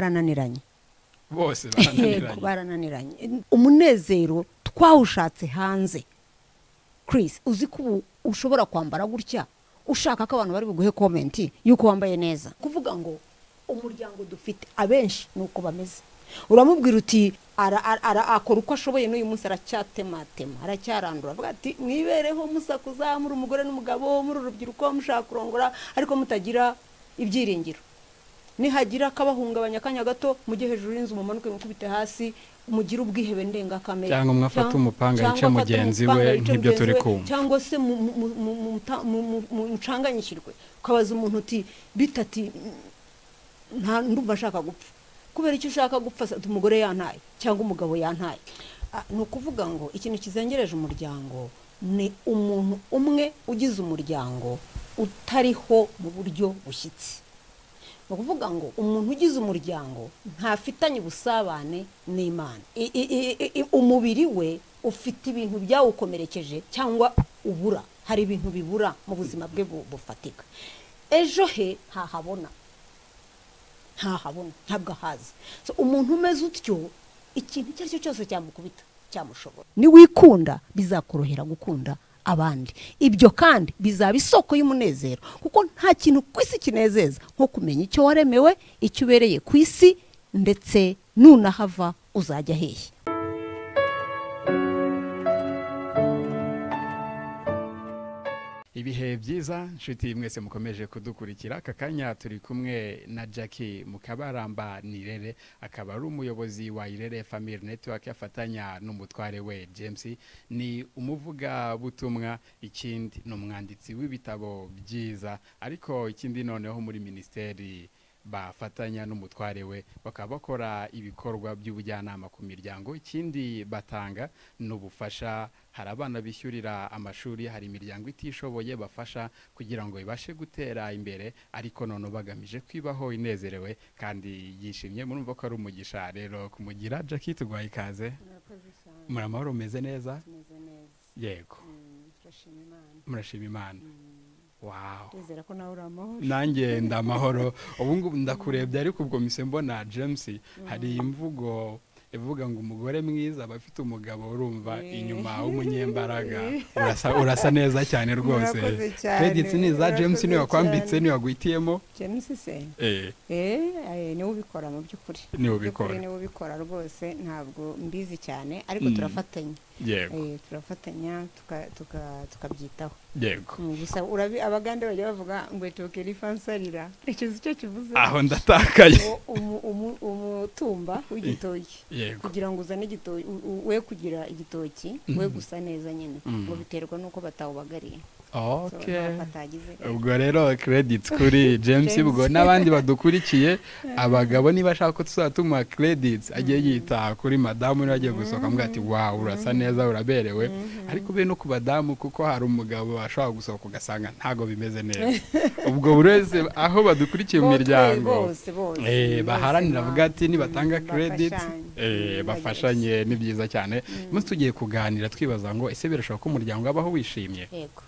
barananiranye bose yego barananiranye barananiranye umunezero twawushatse hanze Chris uzi ko ubu ushobora kwambara gutya ushaka ko abantu bari buguhe komenti y'uko wambaye neza kuvuga ngo umuryango dufite abenshi ni uko bameze uramubwira uti ara- ara- ara- akora uko ashoboye n'uyu munsi aracyatematema aracyarandura avuga ati mwibereho musakuza muri umugore n'umugabo muri urubyiruko mushaka kurongora ariko mutagira ibyiringiro nihagira akabahungabanya akanya gato mujye hejuru y'inzu mumanuke mukubite hasi mugire ubwihebe ndengakamere Cyangwa mwafate Cyangwa- umupanga cyangwa yice afate mugenzi umupanga we yice nk'ibyo mugenzi turi we, kumva. cyangwa se mu- mu- mu- mu- mu- muta- mu- mu- mu- mucanganyikirwe ukabaza umuntu uti bitati nta ndumva nshaka gupfa kubera icyo ushaka gupfa se, ati umugore yantaye cyangwa umugabo yantaye Ah, ni ukuvuga ngo ikintu kizengereje umuryango ni umuntu umwe ugize umuryango utariho mu buryo bushyitse ni ukuvuga ngo umuntu ugize umuryango ntafitanye ubusabane n'imana I- i- i- i- i- umubiri we ufite ibintu byawukomerekeje cyangwa ubura hari ibintu bibura mu buzima bwe bu- bufatika ejo he ntahabona ntahabona ntabwo ahazi So, umuntu umeze utyo ikintu icyo ari cyo cyose cyamukubita cyamushobora niwikunda bizakorohera gukunda abandi ibyo kandi bizaba isoko y'umunezero kuko nta kintu ku isi kinezeza nko kumenya icyo waremewe icyo ubereye ku isi ndetse nunahava uzajya hehe ibihe byiza nshuti mwese mukomeje kudukurikira aka kanya turi kumwe na Jackie mukabaramba nirere akaba ari umuyobozi wa irere family network afatanya n'umutware we james ni umuvugabutumwa ikindi ni umwanditsi w'ibitabo byiza ariko ikindi noneho muri minisiteri bafatanya n'umutware we bakaba bakora ibikorwa by'ubujyanama ku miryango ikindi batanga ni ubufasha hari abana bishyurira amashuri hari imiryango itishoboye bafasha kugira ngo ibashe gutera imbere ariko none bagamije kwibaho inezerewe kandi yishimye murumva ko ari umugisha rero kumugira Jackie tugwaye ikaze muri amahoro umeze neza yego murashima imana wawu ndizera ko nawe uri amahoro nanjye ndamahoro ubu ngubu ndakurebye ariko ubwo mise mbona james hari imvugo ivuga ngo umugore mwiza aba afite umugabo urumva Eh. inyuma w'umunyembaraga urasa, urasa neza cyane rwose Murakoze cyane, credits ni iza james murakoze niwe wakwambitse cyane. niwe wagwitiyemo james se eh, eee niwe ubikora mu by'ukuri Niwe Mu by'ukuri ubikora. niwe ubikora rwose ntabwo mbizi cyane ariko Mm. turafatanya yego Eh, turafatanya tuka- tuka- tukabyitaho yego Mm, gusa urabi abagande bajya bavuga ngo etokera ifansarira ntekereza icyo kivuze aho ndatakaye Uwo umu- umu- umutumba w'igitoki yego kugira ngo uzane igitoki u- u- we kugira igitoki we Mhm. gusa neza nyine Mm. ngo biterwa n'uko batawubagariye So, okay ntabwo atagize ubwo rero credits kuri james James. ubwo n'abandi badukurikiye abagabo niba ashaka ko tuzaba tumuha credits ajye yita kuri madamu niba agiye gusohoka amuga ati wawu urasa neza uraberewe ariko be no ku badamu kuko hari umugabo ashobora gusohoka ugasanga ntago bimeze neza ubwo buri wese aho badukurikiye mu Bose, miryango bose, bose, Eh, bose, baharanira ma- avuga ati nibatanga Mm, credits bafashanye. eh, Mm, bafashanye ni byiza cyane umunsi tugiye kuganira twibaza ngo ese birashoboka ko umuryango wabaho wishimye yego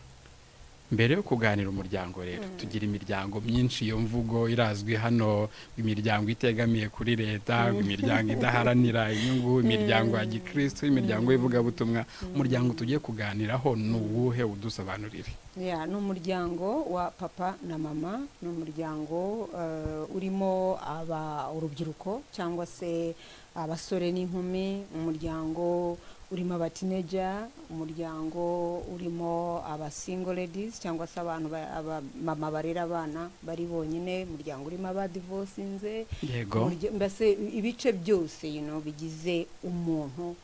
mbere yo kuganira umuryango rero tugira imiryango myinshi iyo mvugo irazwi hano imiryango itegamiye kuri leta imiryango idaharanira inyungu imiryango ya gikristo imiryango y'ivugabutumwa umuryango tugiye kuganiraho ni uwuhe udusobanurire Ya, ni umuryango wa papa na mama ni umuryango eh, urimo aba urubyiruko cyangwa se abasore n'inkumi umuryango urimo abatineja umuryango urimo abasingle ladies cyangwa se abantu ba- abamama barera abana bari bonyine umuryango urimo abadivosinze yego umurya- mbese ibice byose you know, bigize umuntu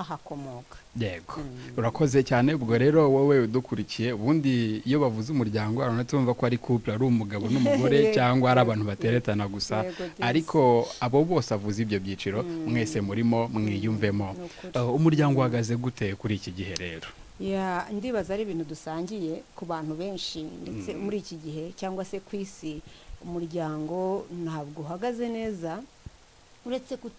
ahakomoka yego Mm. urakoze cyane ubwo rero wowe udukurikiye ubundi iyo bavuze umuryango urabona tumva ko ari couple ari umugabo n'umugore Yego. cyangwa ari abantu bateretana gusa Yego, James. ariko abo bose avuze ibyo byiciro mwese murimo mwiyumvemo Ni ukuri. Eh, umuryango uhagaze gute kuri iki gihe rero ya ndibaza ari ibintu dusangiye ku bantu benshi ndetse muri iki gihe cyangwa se ku isi umuryango ntabwo uhagaze neza uretse ku-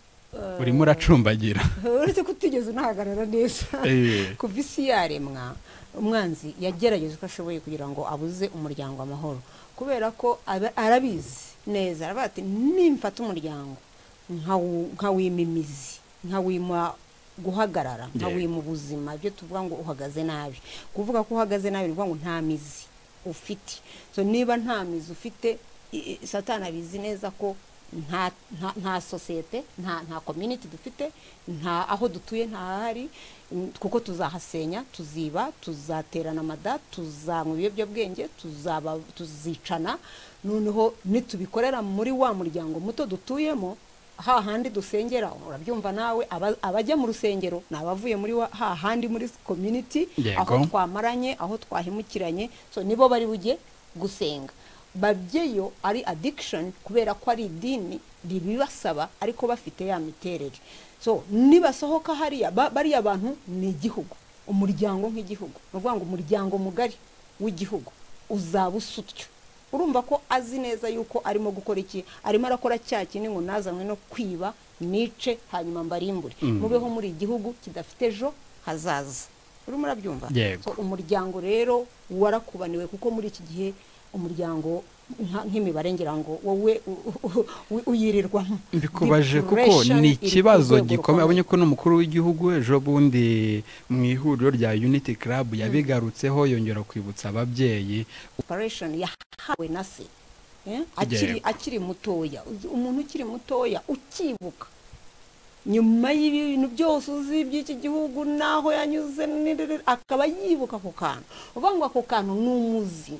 urimo uracumbagira uretse ko utigeze unahagarara neza Eh, kuva isi yaremwa umwanzi yagerageje uko ashoboye kugira ngo abuze umuryango amahoro kubera ko aba- arabizi neza aravuga ati nimfata umuryango nkawu- nkawima imizi nkawima guhagarara nkawima ubuzima ibyo tuvuga ngo uhagaze nabi kuvuga ko uhagaze nabi ni ukuvuga ngo nta mizi ufite so niba nta mizi ufite i- i- satani abizi neza ko nta nta- nta sosiyete nta nta community dufite nta aho dutuye ntahari mm, kuko tuzahasenya tuziba tuzaterana amada tuzanywa ibiyobyabwenge tuzaba tuzicana noneho nitubikorera muri wa muryango muto dutuyemo ha handi dusengera urabyumva nawe aba- abajya mu rusengero ni abavuye muri wa- ha handi muri community Yego. aho twamaranye aho twahemukiranye so nibo bari bujye gusenga babyeyo ari addiction kubera ko ari idini ribibasaba ariko bafite ya miterere so nibasohoka hariya ba- bariya bantu ni igihugu umuryango nk'igihugu ni ukuvuga ngo umuryango mugari w'igihugu uzaba usa utyo urumva ko azi neza yuko arimo gukora iki arimo arakora cya kintu ngo nazanywe no kwiba nice hanyuma mbarimbure Mm. mubeho muri igihugu kidafite ejo hazaza urimo urabyumva Yego. So, umuryango rero warakubaniwe kuko muri iki gihe umuryango nka- nk'imibare ngira ngo wowe u- u- u- uyirirwamo mbikubaje kuko Depression ni iri ku ikibazo rwego gikomeye rukomeye. abonye ko n'umukuru w'igihugu ejo bundi mu ihuriro rya unity club yabigarutseho yongera kwibutsa ababyeyi operation yahawe na se Eh? akiri Yego. akiri mutoya Uzi- umuntu ukiri mutoya ukibuka nyuma y'ibintu byose uzi by'iki gihugu n'aho yanyuze n'irere, akaba yibuka ako kantu uvuga ngo ako kantu ni umuzi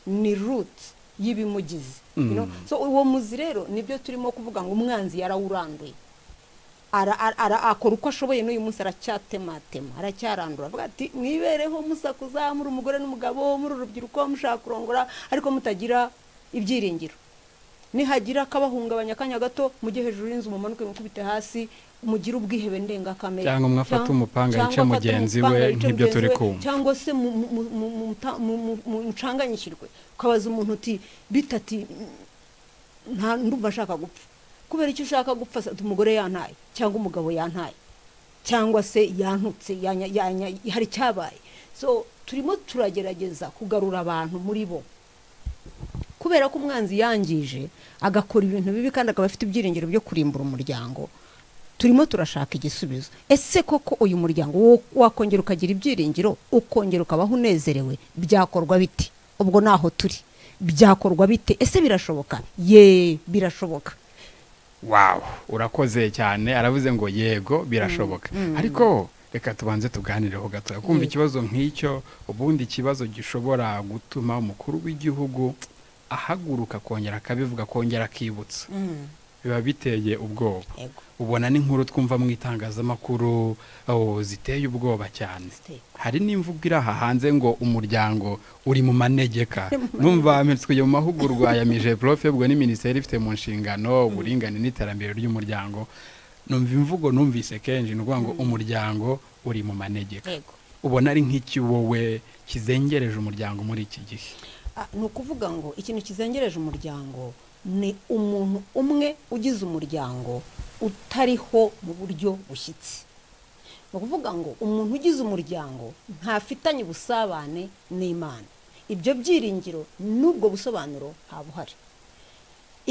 ni root y'ibimugize you know? Mm. so uwo muzi rero nibyo turimo kuvuga ngo umwanzi yarawuranduye ara- ara- ara- akora uko ashoboye n'uyu munsi aracyatematema aracyarandura avuga ati mwibereho musakuza muri umugore n'umugabo muri urubyiruko mushaka kurongora ariko mutagira ibyiringiro nihagira akabahungabanya akanya gato mujye hejuru y'inzu mumanuke mukubite hasi mugire ubwihebe ndengakamere Cyangwa mwafate Cyang- umupanga cyangwa yice afate mugenzi umupanga we, yice nk'ibyo mugenzi turi we, kumva. cyangwa se mu- mu- mu- mu- mu- muta- mu- mu- mu- mucanganyikirwe ukabaza umuntu uti bita ati nta ndumva ashaka gupfa kubera icyo ushaka gupfa se, umugore yantaye cyangwa umugabo yantaye cyangwa se yantutse yanya- yanya- hari icyabaye so turimo turagerageza kugarura abantu muri bo kubera ko umwanzi yangije agakora ibintu bibi kandi akaba afite ibyiringiro byo kurimbura umuryango turimo turashaka igisubizo ese koko uyu muryango wo- wakongera ukagira ibyiringiro ukongera ukabaho unezerewe byakorwa bite ubwo naho turi byakorwa bite ese birashoboka ye birashoboka wow urakoze cyane aravuze ngo yego birashoboka ariko reka tubanze tuganireho gato kumva Yego. ikibazo nk'icyo ubundi ikibazo gishobora gutuma umukuru w'igihugu ahaguruka akongera akabivuga akongera akibutsa biba biteye ubwoba Yego. ubona n'inkuru twumva mu itangazamakuru oh, ziteye ubwoba cyane Ziteye. hari n'imvugo iri aha hanze ngo umuryango uri mu manegeka numva tujya mu mahugurwa ya mije profe ubwo ni minisiteri ifite mu nshingano uburingane n'iterambere ry'umuryango numva imvugo numvise kenshi ni ukuvuga ngo umuryango uri mu manegeka yego ubona ari nk'iki wowe kizengereje umuryango muri iki gihe Ah, ni ukuvuga ngo ikintu kizengereje umuryango ni umuntu umwe ugize umuryango utariho mu buryo bushyitse ni ukuvuga ngo umuntu ugize umuryango ntafitanye ubusabane n'imana ibyo byiringiro n'ubwo busobanuro nta buhari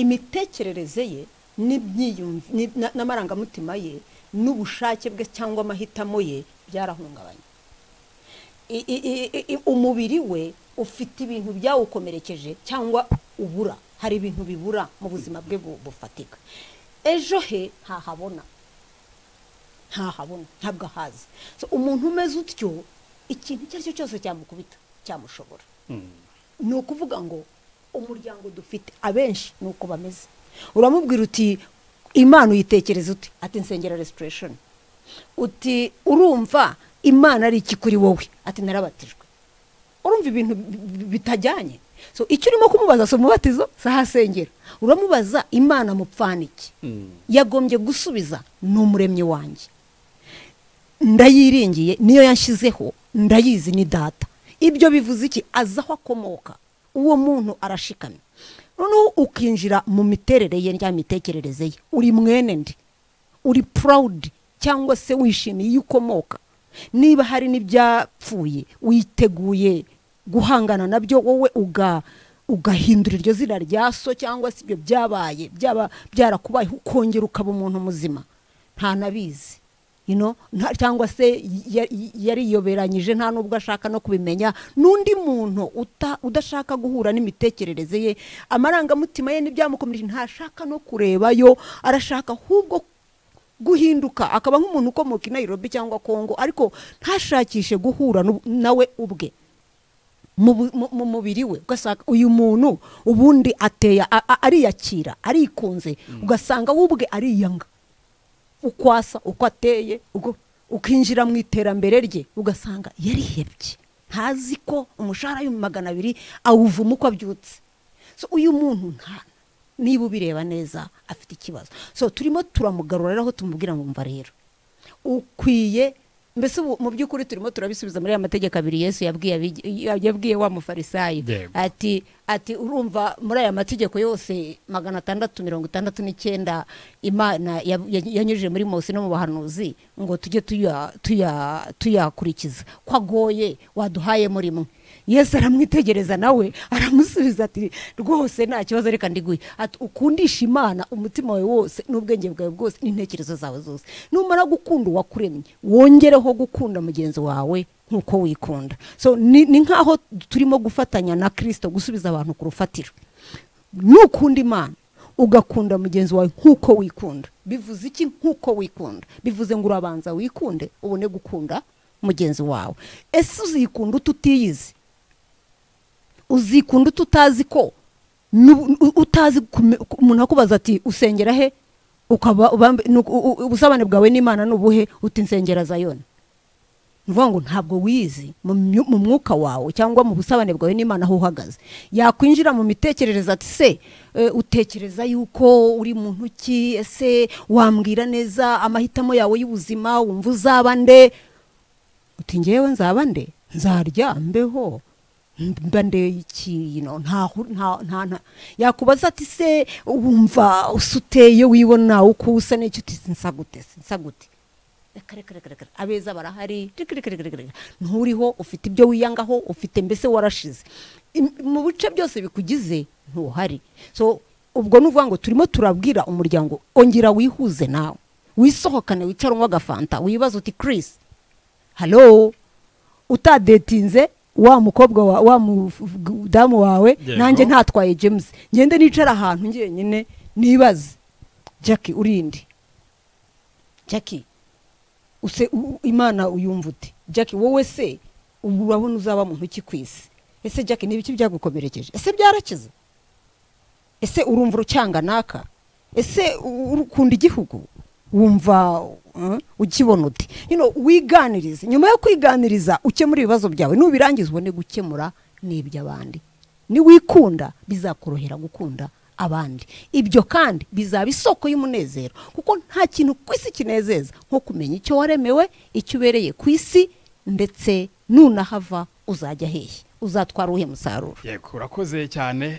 imitekerereze ye n'ibyiyumv- ni- na- n'amarangamutima ye n'ubushake bwe cyangwa amahitamo ye byarahungabanye i- i- i- i- i- umubiri we ufite ibintu byawukomerekeje cyangwa ubura hari ibintu bibura mu buzima bwe bu- bufatika ejo he ntahabona ntahabona ntabwo ahazi So, umuntu umeze utyo ikintu icyo ari cyo cyose cyamukubita cyamushobora ni ukuvuga ngo umuryango dufite abenshi ni uko bameze uramubwira uti imana uyitekereza ute ati nsengera restoration uti urumva imana ari iki kuri wowe ati narabatijwe urumva ibintu bi- bi- bitajyanye so icyo urimo kumubaza si umubatizo si aho asengera uramubaza imana mupfana iki yagombye gusubiza ni umuremyi wanjye ndayiringiye niyo yashyizeho ndayizi ni data ibyo bivuze iki azi aho akomoka uwo muntu arashikamye noneho ukinjira mu miterere ye rya mitekerereze ye uri mwene ndi uri purawudi cyangwa se wishimiye iyo ukomoka niba hari n'ibyapfuye witeguye guhangana nabyo wowe ugahindura iryo zina rya so cyangwa se ibyo byabaye byaba byarakubaye ukongera ukaba umuntu muzima ntanabizi cyangwa se yariyoberanyije nta n'ubwo ashaka no kubimenya n'undi muntu udashaka guhura n'imitekerereze ye amarangamutima ye n'ibyamukomeje ntashaka no kurebayo arashaka ahubwo guhinduka akaba nk'umuntu ukomoka i Nairobi cyangwa kongo ariko ntashakishe guhura nawe ubwe mu mubiri we ugasanga uyu muntu ubundi ateye ariyakira arikunze ugasanga we ubwe ariyanga ukwasa uko ateye ukinjira mu iterambere rye ugasanga yarihebye ntazi ko umushahara w'ibihumbi magana abiri awuvuma uko abyutse uyu muntu nta niba ubireba neza afite ikibazo so turimo turamugarura aho tumubwira ngo mva rero ukwiye mbese mu by'ukuri turimo turabisubiza muri aya mategeko abiri yesu yabwiye wa mufarisayi ati ati urumva muri aya mategeko yose magana atandatu mirongo itandatu n'icyenda imana yanyujije muri mose no mu bahanuzi ngo tujye tuyakurikiza ko agoye waduhaye muri mwe yesu aramwitegereza nawe aramusubiza ati rwose nta kibazo reka ndiguye ati ukundisha imana umutima wawe wose n'ubwenge bwawe bwose n'intekerezo zawe zose numara gukunda uwakuremye wongereho gukunda mugenzi wawe nk'uko wikunda so ni nk'aho turimo gufatanya na kirisito gusubiza abantu ku rufatiro n'ukunda imana ugakunda mugenzi wawe nk'uko wikunda bivuze iki nk'uko wikunda bivuze ngo urabanza wikunde ubone gukunda mugenzi wawe ese uzikunda ututiyizi uzikunda ututazi ko utazi umuntu akubaza ati usengera he ukaba ubusabane bwawe n'imana n'ubuhe uti insengera zayona ni ukuvuga ngo ntabwo wizi mu mwuka wawe cyangwa mu busabane bwawe n'imana aho uhagaze yakwinjira mu mitekerereze ati se utekereza yuko uri mu ntoki ese wambwira neza amahitamo yawe y'ubuzima wumva uzaba nde uti ngewe nzaba nde nzarya mbeho mba ndeye iki yakubaza ati se wumva usuteye wibona uko usa n'icyo uti nsagute nsagute abeza barahari nturiho ufite ibyo wiyangaho ufite mbese warashize mu bice byose bikugize ntuhari so ubwo ni ukuvuga ngo turimo turabwira umuryango ongera wihuze nawe wisohokane wicare unywa agafanta wibaza uti kirisi halo utadetinze wa mukobwa wa mudamu wawe nanjye ntatwaye james ngende nicara ahantu ngenyine nibaze jackie urinde jackie imana uyumva uti jackie wowe se urabona uzaba muntu uki ku isi ese jackie ni ibiki byagukomerekeje ese byarakize ese urumva urucyanga naka ese ukunda igihugu wumva ukibona uti wiganiriza nyuma yo kwiganiriza ukemura ibibazo byawe nubirangiza ubone gukemura n'iby'abandi niwikunda bizakorohera gukunda abandi ibyo kandi bizaba isoko y'umunezero kuko nta kintu ku isi kinezeza nko kumenya icyo waremewe icyo ubereye ku isi ndetse nunahava uzajya hehe uzatwara uwuhe musaruro yego urakoze cyane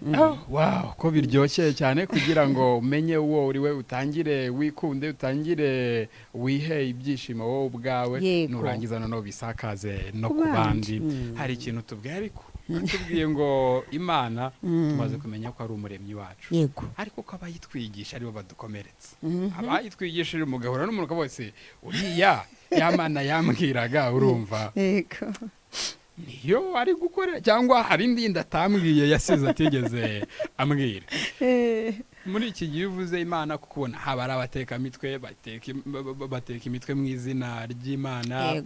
wow ko biryoshye cyane kugira ngo umenye uwo uri we utangire wikunde utangire wihe ibyishimo wowe ubwawe nurangiza noneho bisakaze no ku bandi hari ikintu tubwira ariko tubwiye ngo imana tumaze kumenya ko ari umuremyi wacu ariko ko abayitwigisha aribo badukomeretsa abayitwigishije umugabo n'umuntu wese uriya yamana yambwiraga urumva niyo ari gukora cyangwa hari indi atambwiye yasize atigeze ambwira muri iki gihe uvuze imana kuko ubona haba ari abatekamitwe bateka imitwe mu izina ry'imana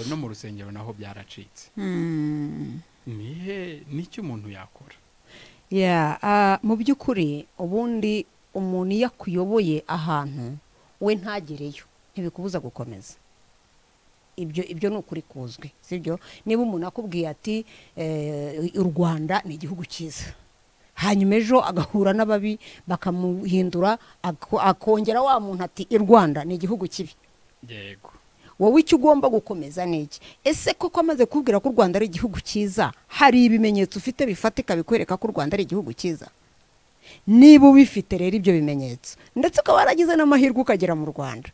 no mu rusengero naho byaracitse nihe nicyo umuntu yakora mu by'ukuri ubundi umuntu iyo akuyoboye ahantu we ntagereyo ntibikubuza gukomeza ibyo ibyo ni ukuri kuzwi sibyo niba umuntu akubwiye ati u rwanda ni igihugu cyiza hanyuma ejo agahura n'ababi bakamuhindura akongera wa muntu ati i rwanda ni igihugu kibi yego wowe icyo ugomba gukomeza ni iki ese koko amaze kubwira ko u rwanda ari igihugu cyiza hari ibimenyetso ufite bifatika bikwereka ko u rwanda ari igihugu cyiza niba ubifite rero ibyo bimenyetso ndetse ukaba waragize n'amahirwe ukagera mu rwanda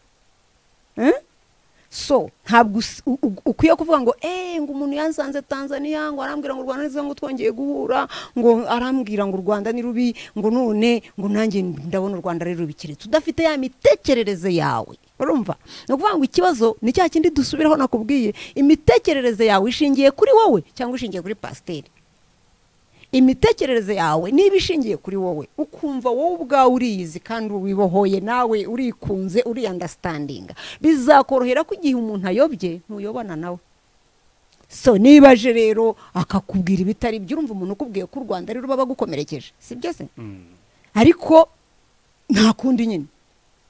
Eh? so ntabwo us- u- u- ukwiye kuvuga ngo eee ngo umuntu yansanze tanzania ngo arambwira ngo u rwanda nizo ngo twongeye guhura ngo arambwira ngo u rwanda ni rubi ngo none ngo nanjye ndabona u rwanda ari rubi keretse udafite ya mitekerereze yawe urumva ni ukuvuga ngo ikibazo ni cya kindi dusubiraho nakubwiye imitekerereze yawe ishingiye kuri wowe cyangwa ishingiye kuri pasiteri imitekerereze yawe niba ishingiye kuri wowe ukumva wowe ubwawe uriyizi kandi wibohoye nawe urikunze uriyandasitandinga bizakorohera ko igihe umuntu ayobye ntuyobana nawe so niba aje rero akakubwira ibitari byo urumva umuntu ukubwiye ko u rwanda ari ruba bagukomerekeje si byo se Mm. ariko nta kundi nyine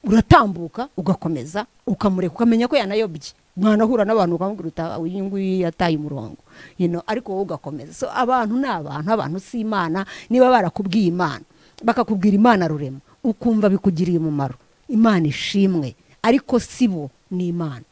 uratambuka ugakomeza ukamureka ukamenya ko yanayobye mwanahura n'abantu ukamubwira uti "Ah, uyu nguyu yataye umurongo you know, ariko wowe ugakomeza so abantu ni abantu abantu si imana niba barakubwiye imana bakakubwira imana rurema ukumva bikugiriye umumaro imana ishimwe ariko si bo ni imana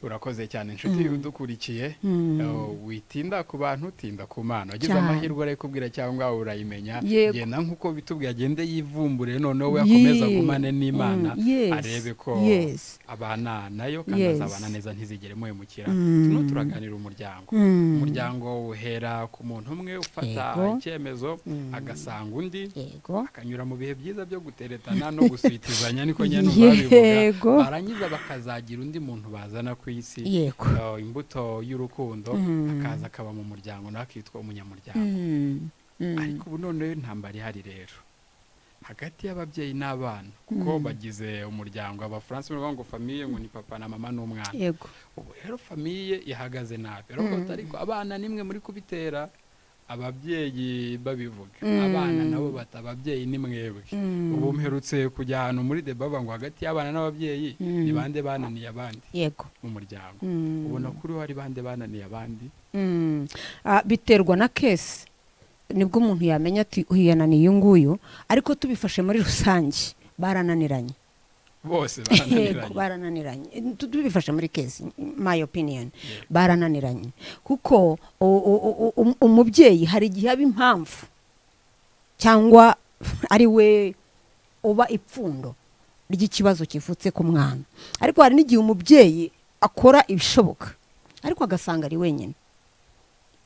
urakoze cyane inshuti udukurikiye Eh, witinda ku bantu utinda ku mana wagize Cyane. amahirwe arayikubwira cyangwa urayimenya Yego. genda nk'uko bitubwiye agende yivumbure noneho we akomeza Ye- agumane n'imana Mm, yes, arebe ko yes. abana nayo kandi Yes. azabana neza ntizigere muhemukira Mm. tuno turaganira umuryango Mm. umuryango uhera ku muntu umwe ufata Yego. icyemezo Mm. agasanga undi yego akanyura mu bihe byiza byo guteretana no guswitizanya niko nyine babivuga Yego. barangiza bakazagira undi muntu bazana ku isi yego eh, imbuto y'urukundo Mm. akaza akaba mu muryango nawe akitwa umunyamuryango Mm, mm. ariko ubu noneho intambara ihari rero hagati y'ababyeyi n'abana kuko bagize umuryango abafaransa bavuga ngo famiye ngo ni papa na mama n'umwana yego ubu rero famiye ihagaze nabi Urumva ko ariko abana nimwe muri kubitera ababyeyi babivuga Mm. abana nabo bata ababyeyi ni mwebwe Mm. ubu mperutse kujya ahantu muri de bavuga ngo hagati y'abana n'ababyeyi Mm. ni bande bananiye abandi yego mu muryango Mm. ubona ko uriho ari bande bananiye abandi Mm. Ah, biterwa na kesi nibwo umuntu yamenya ati uyu yananiye uyu nguyu ariko tubifashe muri rusange barananiranye bose yego bananiranye barananiranye Tu- tubifashe muri kesi my opinion Yeah. barananiranye kuko u- u- u- u- umubyeyi hari igihe aba impamvu cyangwa ari we uba ipfundo ry'ikibazo kivutse ku mwana ariko hari n'igihe umubyeyi akora ibishoboka ariko agasanga ari wenyine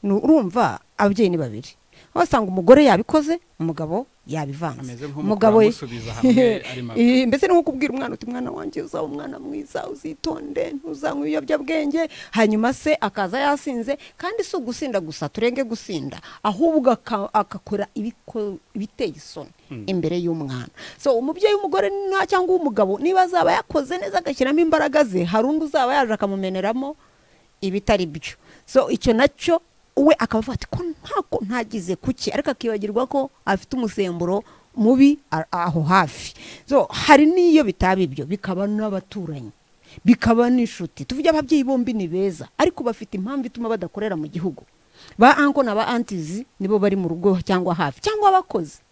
Ni- urumva ababyeyi ni babiri aho wasanga umugore yabikoze umugabo yabivanze ameze nk'umugabo amusubiza hamwe ari mabi Eh, mbese ni nko kubwira umwana uti mwana wanjye uzaba umwana mwiza uzitonde ntuzanywe ibiyobyabwenge hanyuma se akaza yasinze kandi si ugusinda gusa turenge gusinda ahubwo aka- agakora ibiko- ibiteye isoni imbere y'umwana so umubyeyi w'umugore na- cyangwa uw'umugabo niba azaba yakoze neza agashyiramo imbaraga ze hari undi uzaba yaje akamumeneramo ibitari byo so icyo nacyo we akaba avuga ati ko ntako ntagize kuki ariko akibagirwa ko afite umusemburo mubi a- aho hafi so hari n'iyo bitaba ibyo bikaba n'abaturanyi bikaba n'inshuti tuvuge ababyeyi bombi ni beza ariko bafite impamvu ituma badakorera mu gihugu ba anko na ba antizi nibo bari mu rugo cyangwa hafi cyangwa abakozi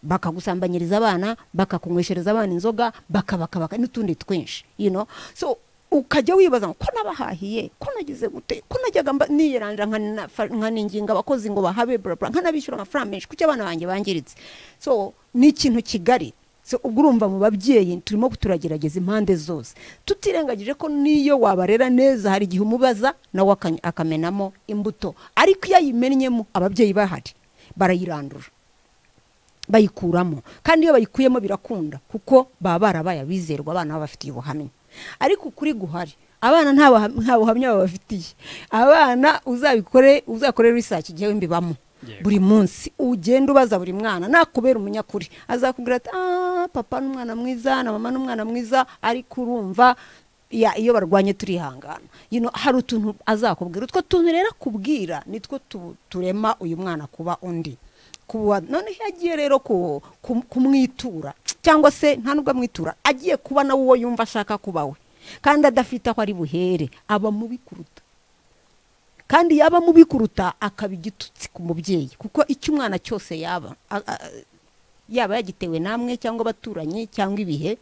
bakagusambanyiriza abana bakakunyweshereza abana inzoga bakabakabaka n'utundi twinshi you know? so ukajya wibaza ngo ko nabahahiye ko nagize gute ko najyaga mba- niyeranira nkanafa- nkaniginga abakozi ngo bahabe burabura nkanabishyura amafaranga menshi kuki abana banjye bangiritse so ni ikintu kigari so ubwo urumva mu babyeyi turimo turagerageza impande zose tutirengagije ko n'iyo wabarera neza hari igihe umubaza nawe aka- akamenamo imbuto ariko iyo ayimennyemo ababyeyi bahari barayirandura bayikuramo kandi iyo bayikuyemo birakunda kuko baba barabaye abizerwa abana baba bafitiye ubuhamya ariko ukuri guhari abana nta buha- nta buhamya babafitiye abana uzabikore uzakore research igihe w'imbibamo Yego. buri munsi ugenda ubaza buri mwana nakubera umunyakuri azakubwira ati ah papa ni umwana mwiza na mama ni umwana mwiza ariko urumva ya- iyo barwanye turihangana You know, hari utuntu azakubwira utwo tuntu rero akubwira nitwo tu- turema uyu mwana kuba undi kuba none iyo agiye rero ku- ku- kumwitura cyangwa se nta nubwo amwitura agiye kuba nawe uwo yumva ashaka kuba we kandi adafite aho ari buhere aba mubi kuruta kandi yaba mubi kuruta akaba igitutsi ku mubyeyi kuko icyo umwana cyose yaba a- a- yaba yagitewe namwe cyangwa abaturanyi cyangwa ibihe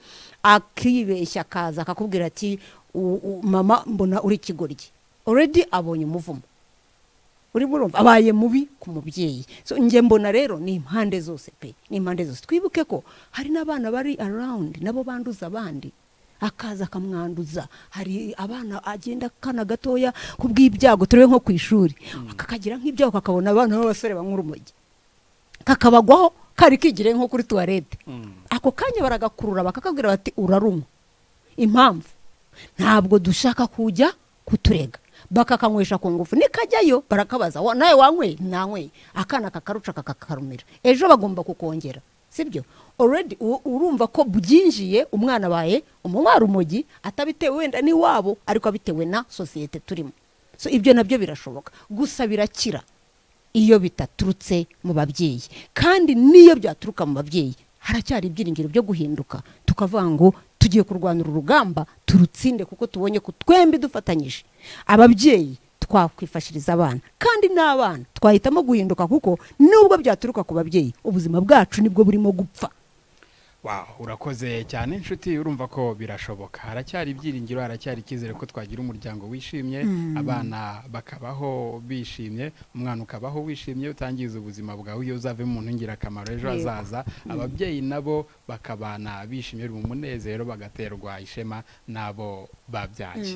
akibeshya akaza akakubwira ati "U- u- mama mbona uri ikigoryi already abonye umuvumo urimo urumva abaye mubi ku mubyeyi So, njye mbona rero ni impande zose pe ni impande zose twibuke ko hari n'abana bari arawundi nabo banduza abandi akaza akamwanduza hari abana agenda akana gatoya ku bw'ibyago turebe nko ku ishuri kakagira nk'ibyago kakabona abana b'abasore banywa urumogi kakabagwaho kari kigire nko kuri tuwarete ako kanya baragakurura bakakabwira bati urarumwa impamvu ntabwo dushaka kujya kuturega bakakanywesha ku ngufu nikajyayo barakabaza "Wa- nawe wanyweye ntanyweye akana kakaruca kakakarumira ejo bagomba kukongera sibyo already u- urumva ko byinjiye umwana abaye umunywa rumogi atabitewe wenda n'iwabo ariko abitewe na sosiyete turimo so ibyo nabyo birashoboka gusa birakira iyo bitaturutse mu babyeyi kandi n'iyo byaturuka mu babyeyi haracyari ibyiringiro byo guhinduka tukavuga ngo tugiye kurwana uru rugamba turutsinde kuko tubonye ko twembi dufatanyije ababyeyi twakwifashiriza abana kandi n'abana twahitamo guhinduka kuko nubwo byaturuka ku babyeyi ubuzima bwacu nibwo burimo gupfa Wow, urakoze cyane inshuti urumva ko birashoboka haracyari ibyiringiro haracyari icyizere ko twagira umuryango wishimye abana bakabaho bishimye umwana ukabaho wishimye utangiza ubuzima bwawe iyo uzavemo umuntu w'ingirakamaro ejo Yego. hazaza ababyeyi nabo bakabana bishimye mu munezero bagaterwa ishema n'abo babyaye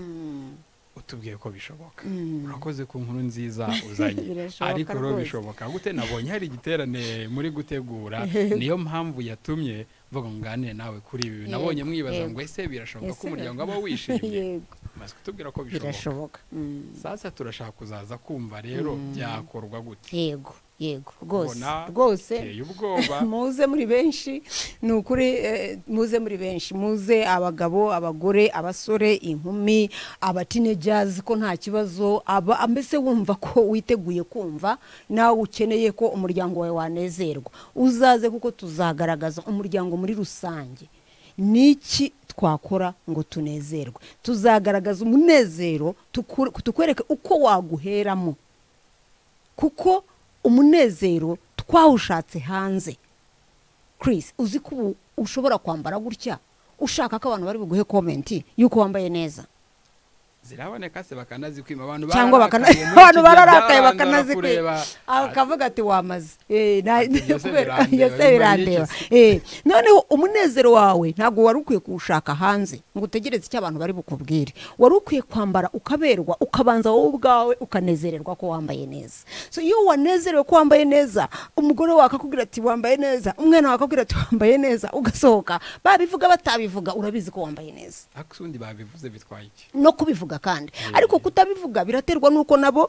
utubwiye ko bishoboka urakoze ku nkuru nziza uzanye Birashoboka ariko rero rwose. bishoboka gute nabonye hari igiterane muri gutegura niyo mpamvu yatumye mvuga ngo nganire nawe kuri ibi nabonye Yego, mwibaza yego. ngo ese birashoboka ko Ese umuryango waba wishimye yego maze kutubwira ko bishoboka birashoboka Mm. sasa turashaka kuzaza kumva rero byakorwa gute yego yego rwose Ubona rwose uteye ubwoba muze muri benshi ni ukuri eh, muze muri benshi muze abagabo abagore abasore inkumi abatinejazi ko nta kibazo aba mbese wumva ko witeguye kumva nawe ukeneye ko umuryango wawe wanezerwa uzaze kuko tuzagaragaza umuryango muri rusange niki twakora ngo tunezerwe tuzagaragaza umunezero tukur- tukwereke uko waguheramo kuko umunezero twawushatse hanze Chris uzi ko ubu ushobora kwambara gutya ushaka ko abantu bari buguhe komenti y'uko wambaye neza ziraboneka se bakanazikwima abantu cyangwa bakana- bararakaye muri iki abantu gihe bararakaye byarandura bakanazikwira kureba. akavuga ati wamaze Eh, na- Ati, "Iyo se kubera- birandeba, iyo se bimariye birandeba iki Eh, noneho umunezero wawe ntabwo wari ukwiye kuwushaka hanze ngo utegereze icyo abantu bari bukubwire wari ukwiye kwambara ukaberwa ukabanza wowe ubwawe ukanezererwa ko wambaye neza so iyo wanezerewe ko wambaye neza umugore wawe akakubwira ati wambaye neza umwana wawe akakubwira ati wambaye neza ugasohoka babivuga batabivuga urabizi ko wambaye neza ariko se ubundi babivuze bitwaye iki no kubivuga kandi ariko kutabivuga biraterwa nuko nabo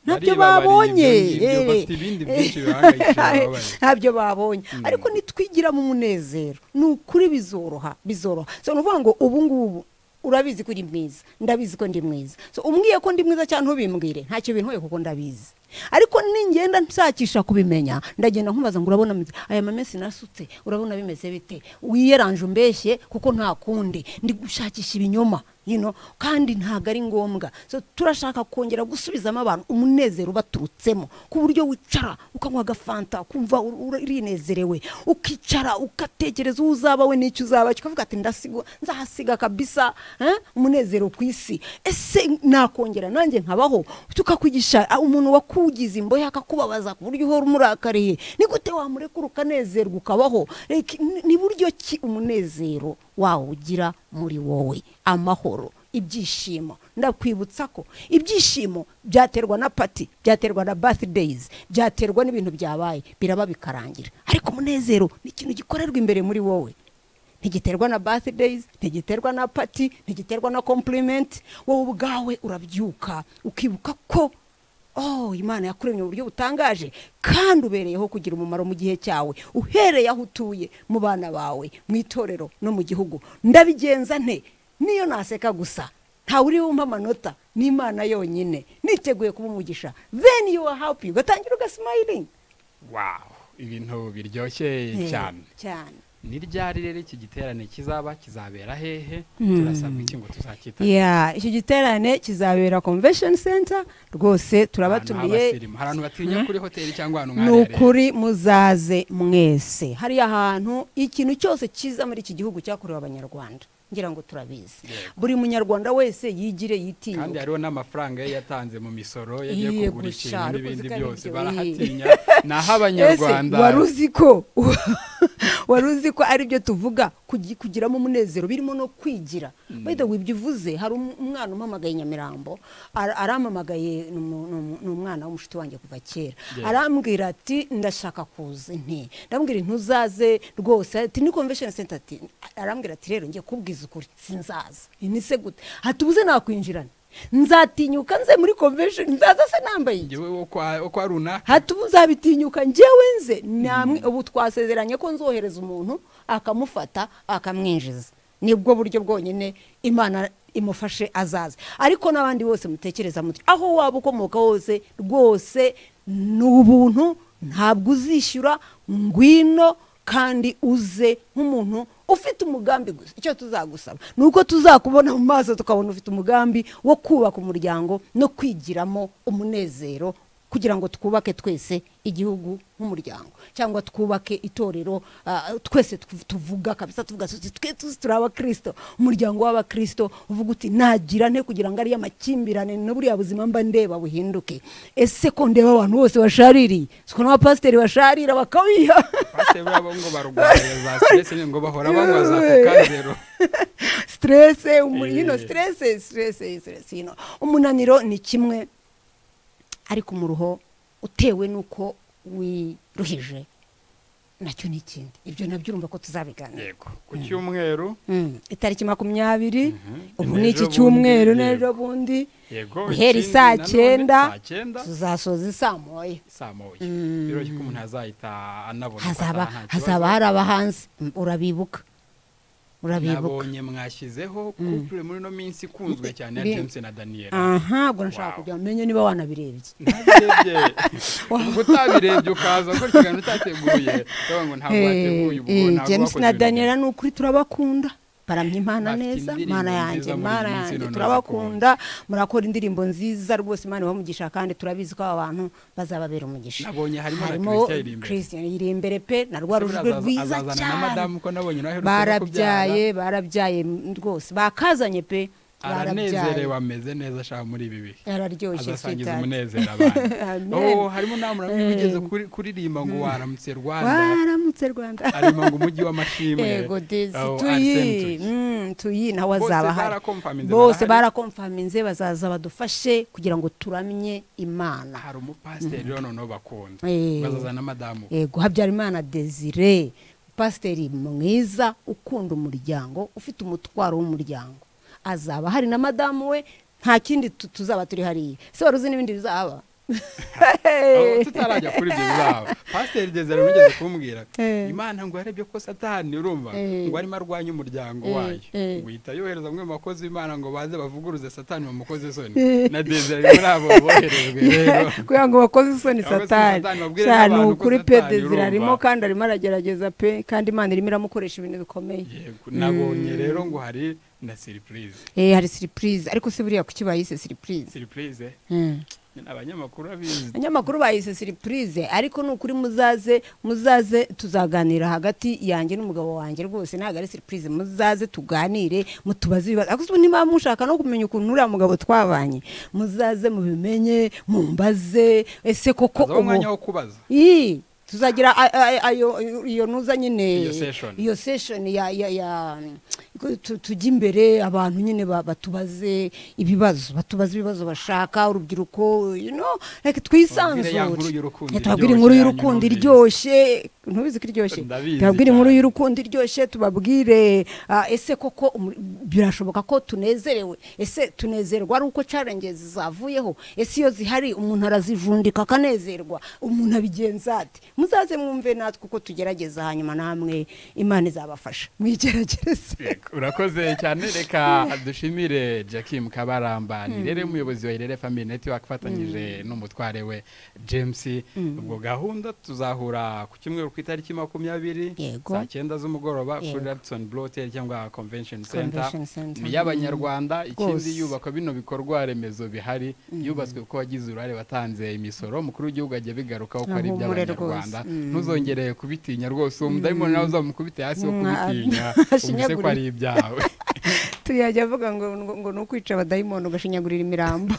ntabyo Baribabariye babonye ibyo ngibyo, eh. bafite ibindi byinshi bihangayikishije bababaye. ntabyo babonye ariko nitwigira mu munezero ni ukuri bizoroha bizoroha so ni ukuvuga ngo ubu ngubu urabizi ko uri mwiza ndabizi ko ndi mwiza so umbwiye ko ndi mwiza cyane ntubimbwire ntacyo bintwaye kuko ndabizi ariko ningenda nshakisha kubimenya ndagenda nkubaza ngo urabona mwiza aya mamesi nasutse urabona bimeze bite wiyeranje umbeshye kuko nta kundi ndi gushakisha ibinyoma you know, kandi ntabwo ari ngombwa so turashaka kongera gusubizamo abantu umunezero ubaturutsemo ku buryo wicara ukanywa agafanta kumva ur- ur- urinezerewe ukicara ugatekereza uwo uzaba we n'icyo uzaba cyo ukavuga ati ndasigwa nzahasiga kabisa eh, umunezero ku isi ese nakongera nanjye nkabaho tukakwigisha ah, umuntu wakugize imbohe akakubabaza ku buryo uhora umurakariye ni gute wamurekura ukanezerwa ukabaho Like, ni- ni buryo ki umunezero wawugira muri wowe amahoro ibyishimo ndakwibutsa ko ibyishimo byaterwa na pati byaterwa na birthdays byaterwa n'ibintu byabaye biraba bikarangira ariko umunezero ni ikintu gikorerwa imbere muri wowe ntigiterwa na birthdays ntigiterwa na pati ntigiterwa na compliment wowe ubwawe urabyuka ukibuka ko oh imana yakuremye mu buryo butangaje kandi ubereyeho kugira umumaro mu gihe cyawe uhereye aho utuye mu bana bawe mu itorero no mu gihugu ndabigenza nte niyo naseka gusa ntawe uri bumpe amanota ni imana yonyine niteguye kuba umugisha then you are happy ugatangira ugasimayiringi wow ibintu biryoshye cyane cyane ni ryari rero iki giterane kizaba kizabera hehe Mm. turasabwa iki ngo tuzakitabire ya icyo giterane kizabera convention center rwose turabatumiye hari abantu batinya kuri hoteli cyangwa ahantu ni nk'aharere ukuri muzaze mwese hariya hantu ikintu cyose cyiza muri iki gihugu cyakorewe abanyarwanda ngira ngo turabizi Yego. buri munyarwanda wese yigire kandi yitinyuke hariho n'amafaranga ye yatanze mu misoro yagiye Iye kugura gusa, ikintu ariko n'ibindi uziko ari byose byo, iye. barahatinya ni aho ese abanyarwanda wari uzi ko wari uzi ko aribyo tuvuga kugi- kugiramo umunezero birimo no kwigira wenda wibyo uvuze hari um- umwana umpamagaye i nyamirambo ara- arampamagaye ni umu- ni umu- ni umwana w'umushuti wanjye kuva kera Yeah. arambwira ati ndashaka kuza nti ndambwira ntuzaze rwose ati ni convention center ati arambwira ati rero ngiye kubwiza ukuri sinzaza ni se gute hatubuze nakwinjirana nzatinyuka nze muri convention nzaza se nambaye iki? njyewe wo kwa- wo kwa runaka hatuba uzabitinyuka njyewe nze namwe ubu twasezeranye ko nzohereza umuntu akamufata akamwinjiza nibwo buryo bwonyine imana imufashe azaza ariko n'abandi bose mutekereza muti aho waba ukomoka hose rwose ni ubuntu ntabwo uzishyura ngwino kandi uze nk'umuntu ufite umugambi gusa icyo tuzagusaba ni uko tuzakubona mu maso tukabona ufite umugambi wo kubaka umuryango no kwigiramo umunezero kugira ngo twubake twese igihugu nk'umuryango cyangwa twubake itorero ah, twese tuv- tuvuga kabisa tuvuga tuti twe tuzi turi abakristo umuryango w'abakristo uvuga uti nagira nte kugira ngo ariyo amakimbirane na buriya buzima mba ndeba buhinduke ese ko ndeba abantu bose bashaririye siko n'abapasiteri basharira bakabiha pasiteri babo ngo barwanya za stress ngo bahora banywa za kokazero stresse umu- you know, Yeah. stresse stresse stresse you know. umunaniro ni kimwe ariko umuruho utewe n'uko wiruhije nacyo ni ikindi ibyo nabyo urumva ko tuzabiganira yego ku cyumweru Mm, itariki makumyabiri ubu N'ejo ni iki bundi, cyumweru yego. n'ejo bundi yego guhera ikindi isaa nanone, cyenda saa cyenda tuzasoza isaa moya saa moya Mm. biroroshye ko umuntu azahita anabona ko hazaba ataha nta kibazo. hazaba hari abahanzi Mm, urabibuka urabibuka nabonye mwashyizeho couple muri no minsi ikunzwe cyane ya Bi- james na daniel aha ubwo nashaka Wow. kugira ngo menye niba wanabirebye ntabirebye ubwo utabirebye ukaza gukora ikiganiro utateguye uravuga ngo ntabwo wateguye ubwo Eh, eh, ntabwo james wakoze na ibintu daniela ni ukuri turabakunda baramye imana Bafite neza indirimbo mana yanjye nziza muri mana iyi minsi yanjye none turabakunda murakora indirimbo nziza rwose imana ibamugisha kandi turabizi ko aba bantu bazababera umugisha Nabonye harimo na Christian iri imbere. christian iri imbere pe na rwa Ese rujwe buriya rwiza azazana na cyane madamu ko nabonye nawe aherutse no kubyara barabyaye barabyaye m- rwose bakazanye pe barabyaye aranezerewe ameze neza ashaka muri ibi bihe araryoshye azasangiza sweetheart. umunezero abantu Amen. oh harimo nawe muramwe wigeze kuri- kuririmba ngo waramutse rwanda waramutse rwanda arimo ngo umujyi w'amashimwe yego dezi Oh, Arsene tuyi Tuyi. mm, tuyi nawe Bose azaba ahari barakomfaminze, bose barahari. barakomfaminze bazaza badufashe kugira ngo turamye imana hari umupasiteri rero noneho bakunda Eh. bazazana madamu yego habyarimana desire pasiteri mwiza ukunda umuryango ufite umutwaro w'umuryango azaba hari na madamu we nta kindi tu- tuzaba turi hariya se wari uzi n'ibindi bizaba Abo tutarajya kuri ibyo bizaba pasiteri desire mugeze kumbwira Eh. imana ngo yarebye ko satani urumva Eh. ngo arimo arwanya umuryango Eh, wayo eh. ngo ihita yohereza umwe mu bakozi b'imana ngo baze bavuguruze satani bamukoze isoni na desire ari muri abo boherejwe rero kugira ngo bakoze isoni Abakoze isoni satani Satani, babwire cyane n'abantu ko ukuri pe Satani desire urumva. arimo kandi arimo aragerageza pe kandi imana irimo iramukoresha ibintu bikomeye Yego, nabonye rero ngo hari na siripurize Eh, hari siripurize ariko se buriya kuki bayise siripurize siripurize Mm. ni abanyamakuru abizi abanyamakuru bayise siripurize ariko ni ukuri muzaze muzaze tuzaganira hagati yanjye n'umugabo wanjye rwose ntabwo ari siripurize muzaze tuganire mutubaze ibibazo ariko se niba mushaka no kumenya ukuntu uriya mugabo twabanye muzaze mubimenye mumbaze ese koko hazaba ubu umwanya wo kubaza Ii, tuzagira a- a- ayo iyo ntuza nyine Iyo session. iyo session ya ya ya tu- tujya imbere abantu nyine ba- batubaze ibibazo batubaze ibibazo bashaka urubyiruko you know like twisanzure Tubabwire ya nkuru y'urukundo Eh, tubabwire iryoshye inkuru yanyu y'urukundo numvise. iryoshye ntubizi ko iryoshye Ndabizi tubabwire inkuru cyane. y'urukundo iryoshye tubabwire ah, ese koko umu- birashoboka ko tunezerewe ese tunezerwa ari uko challenges zavuyeho ese iyo zihari umuntu arazijundika akanezerwa umuntu abigenza ati muzaze mwumve natwe uko tugerageza hanyuma namwe imana izabafasha mwigerageze Yego. urakoze cyane reka dushimire jackie mukabaramba ni rero umuyobozi wa irere family network afatanyije n'umutware we james ubwo gahunda tuzahura ku cyumweru ku itariki makumyabiri Yego. saa cyenda z'umugoroba kuri Yego. radison blotel cyangwa convention center Convention Center. ni iy'abanyarwanda ikindi Rwose. yubakwa bino bikorwa remezo bihari yubatswe kuko wagize uruhare watanze imisoro umukuru w'igihugu ajya bigarukaho ko ari Ahumure iby'abanyarwanda rwose. Mm. ntuzongere kubitinya rwose uwo mudayimoni nawe uzamukubite hasi wo Mwa- kubitinya umuse ko ashinyagure. ari ibyawe tuyajya avuga ngo ngo ngo ni ukwica abadayimoni ugashinyagurira imirambo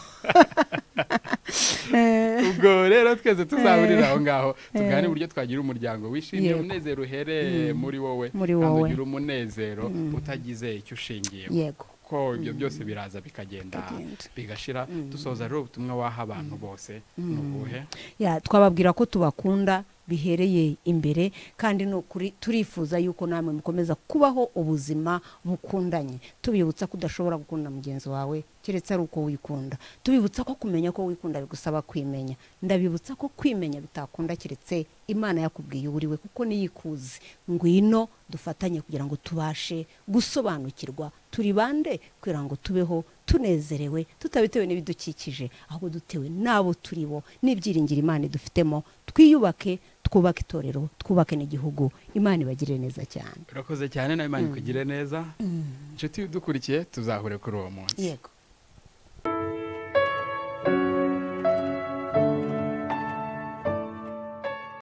Eh, ubwo rero twese tuzahurira aho ngaho tugane Eh. uburyo twagira umuryango wishimiye Yego. umunezero uhereye muri wowe Muri kandi wowe. ugira umunezero utagize icyo ushingiyeho yego ko ibyo byose biraza bikagenda Bikagenda. bigashira dusoza rero ubutumwa waha abantu bose ni ubuhe ya twababwira ko tubakunda bihereye imbere kandi ni ukuri turifuza yuko namwe mukomeza kubaho ubuzima bukundanye tubibutsa ko udashobora gukunda mugenzi wawe keretse ari uko wikunda tubibutsa ko kumenya ko wikunda bigusaba kwimenya ndabibutsa ko kwimenya bitakunda keretse imana yakubwiye uwo uri we kuko niyikuzi ngwino dufatanye kugira ngo tubashe gusobanukirwa turi bande kugira ngo tubeho tunezerewe tutabitewe n'ibidukikije ahubwo dutewe n'abo turi bo n'ibyiringiro imana idufitemo twiyubake twubake itorero twubake n'igihugu imana ibagirire neza cyane urakoze cyane nawe imana ikugire neza inshuti udukurikiye tuzahure kuri uwo munsi yego